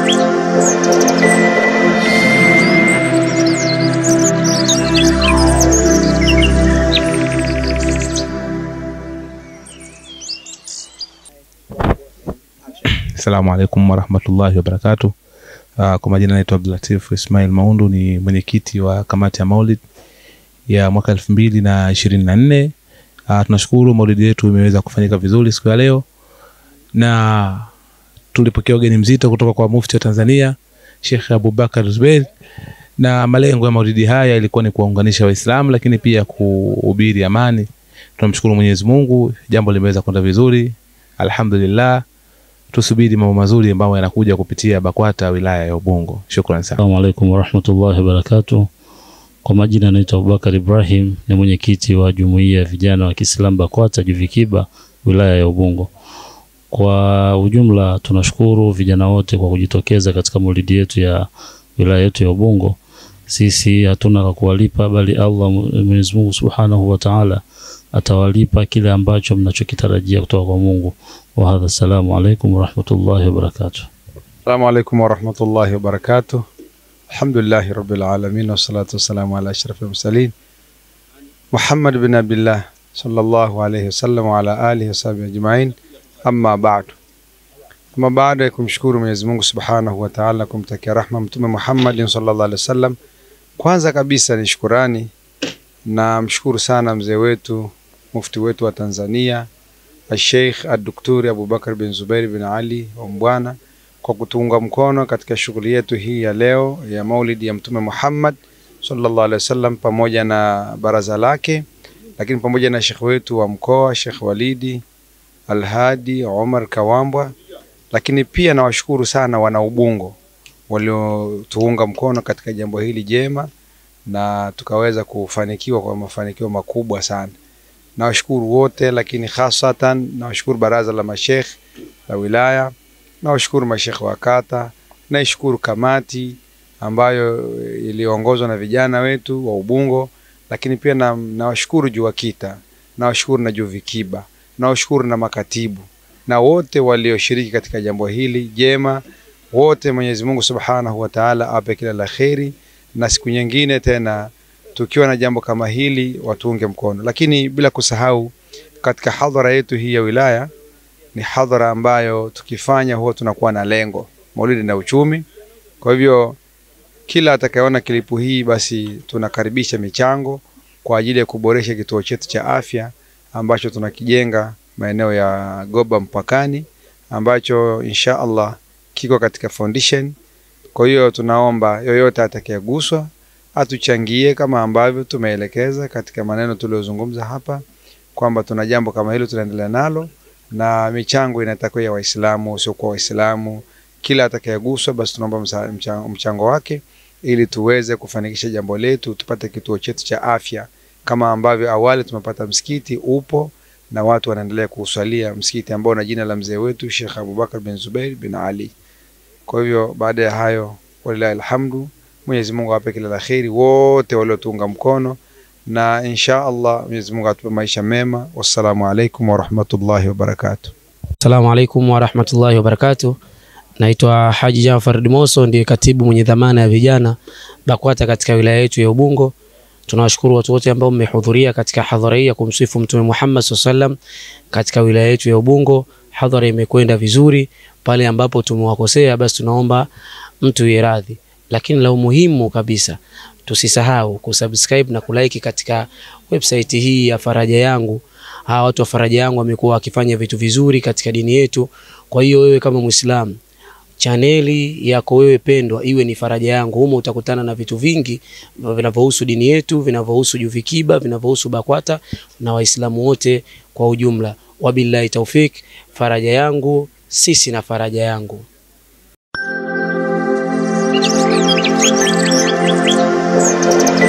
Assalamu alaikum warahmatullahi wabarakatuh. Uh, kwa majina naitwa Abdulatif Ismail Maundu, ni mwenyekiti wa kamati ya Maulid ya mwaka elfu mbili na ishirini na nne. Uh, tunashukuru maulidi yetu imeweza kufanyika vizuri siku ya leo, na tulipokea ugeni mzito kutoka kwa mufti wa Tanzania Sheikh Abubakar Zubeir, na malengo ya maulidi haya ilikuwa ni kuwaunganisha Waislamu, lakini pia kuhubiri amani. Tunamshukuru Mwenyezi Mungu, jambo limeweza kwenda vizuri, alhamdulillah tusubiri mambo mazuri ambayo yanakuja kupitia BAKWATA wilaya ya Ubungo. Shukrani sana. Assalamu alaikum warahmatullahi wabarakatuh. Kwa majina naitwa Abubakar Ibrahim, ni mwenyekiti wa jumuiya ya vijana wa Kiislamu BAKWATA Juvikiba wilaya ya Ubungo. Kwa ujumla tunashukuru vijana wote kwa kujitokeza katika maulidi yetu ya wilaya yetu ya Ubungo. Sisi hatuna la kuwalipa, bali Allah Mwenyezi Mungu Subhanahu wa Ta'ala atawalipa kile ambacho mnachokitarajia kutoka kwa Mungu. Wa hadha, assalamu alaikum warahmatullahi wabarakatuh. Assalamu alaikum warahmatullahi wabarakatuh. Alhamdulillahi rabbil alamin wassalatu wassalamu ala ashrafil mursalin Muhammad bin Abdillah sallallahu alayhi wasallam wa ala alihi wasahbihi ajmain. Amma ba'du, ama baada ya kumshukuru Mwenyezi Mungu subhanahu wa ta'ala, kumtakia rahma Mtume Muhammadin sallallahu alaihi wasallam, kwanza kabisa ni shukurani na mshukuru sana mzee wetu mufti wetu wa Tanzania Sheikh Ad-Daktari Abubakar bin Zubair bin Ali wa Mbwana kwa kutuunga mkono katika shughuli yetu hii ya leo ya maulidi ya Mtume Muhammad sallallahu alaihi wasallam, pamoja na baraza lake, lakini pamoja na shekh wetu wa mkoa Sheikh Walidi Alhadi Omar Kawambwa, lakini pia nawashukuru sana wana Ubungo waliotuunga mkono katika jambo hili jema na tukaweza kufanikiwa kwa mafanikio makubwa sana. Nawashukuru wote, lakini hasatan nawashukuru baraza la mashekh la wilaya, nawashukuru mashekh wa kata, naishukuru kamati ambayo iliongozwa na vijana wetu wa Ubungo, lakini pia na, nawashukuru JUVAKITA, nawashukuru na JUVIKIBA, nawashukuru na makatibu na wote walioshiriki katika jambo hili jema. Wote Mwenyezi Mungu Subhanahu wa Ta'ala awape kila la kheri, na siku nyingine tena tukiwa na jambo kama hili watuunge mkono, lakini bila kusahau katika hadhara yetu hii ya wilaya ni hadhara ambayo tukifanya huwa tunakuwa na lengo maulidi na uchumi. Kwa hivyo kila atakayeona kilipu hii, basi tunakaribisha michango kwa ajili ya kuboresha kituo chetu cha afya ambacho tunakijenga maeneo ya Goba mpakani, ambacho insha Allah kiko katika foundation. Kwa hiyo tunaomba yoyote atakayeguswa atuchangie kama ambavyo tumeelekeza katika maneno tuliyozungumza hapa kwamba tuna jambo kama hilo tunaendelea nalo, na michango inatakiwa ya Waislamu usiokuwa Waislamu. Kila atakayeguswa basi tunaomba mchango, mchango wake ili tuweze kufanikisha jambo letu, tupate kituo chetu cha afya kama ambavyo awali tumepata msikiti upo na watu wanaendelea kuuswalia msikiti ambao na jina la mzee wetu Sheikh Abubakar bin Zubair bin Ali. Kwa hivyo baada ya hayo, walilahi alhamdu, Mwenyezi Mungu awape kila la kheri wote waliotuunga mkono, na insha Allah Mwenyezi Mungu atupe maisha mema. Wassalamu alaikum warahmatullahi wabarakatuh. Assalamu alaikum warahmatullahi wabarakatuh. Naitwa Haji Jafar Dimoso, ndiye katibu mwenye dhamana ya vijana BAKWATA katika wilaya yetu ya Ubungo. Tunawashukuru watu wote ambao mmehudhuria katika hadhara hii ya kumsifu Mtume Muhammad SAW katika wilaya yetu ya Ubungo. Hadhara imekwenda vizuri. Pale ambapo tumewakosea, basi tunaomba mtu radhi, lakini la umuhimu kabisa tusisahau kusubscribe na kulike katika website hii ya Faraja Yangu. Hawa watu wa Faraja Yangu wamekuwa wakifanya vitu vizuri katika dini yetu. Kwa hiyo wewe kama Muislamu chaneli yako wewe pendwa iwe ni Faraja Yangu. Humo utakutana na vitu vingi vinavyohusu dini yetu, vinavyohusu Juvikiba, vinavyohusu BAKWATA na Waislamu wote kwa ujumla. Wabillahi taufik. Faraja Yangu, sisi na Faraja Yangu. Thank you.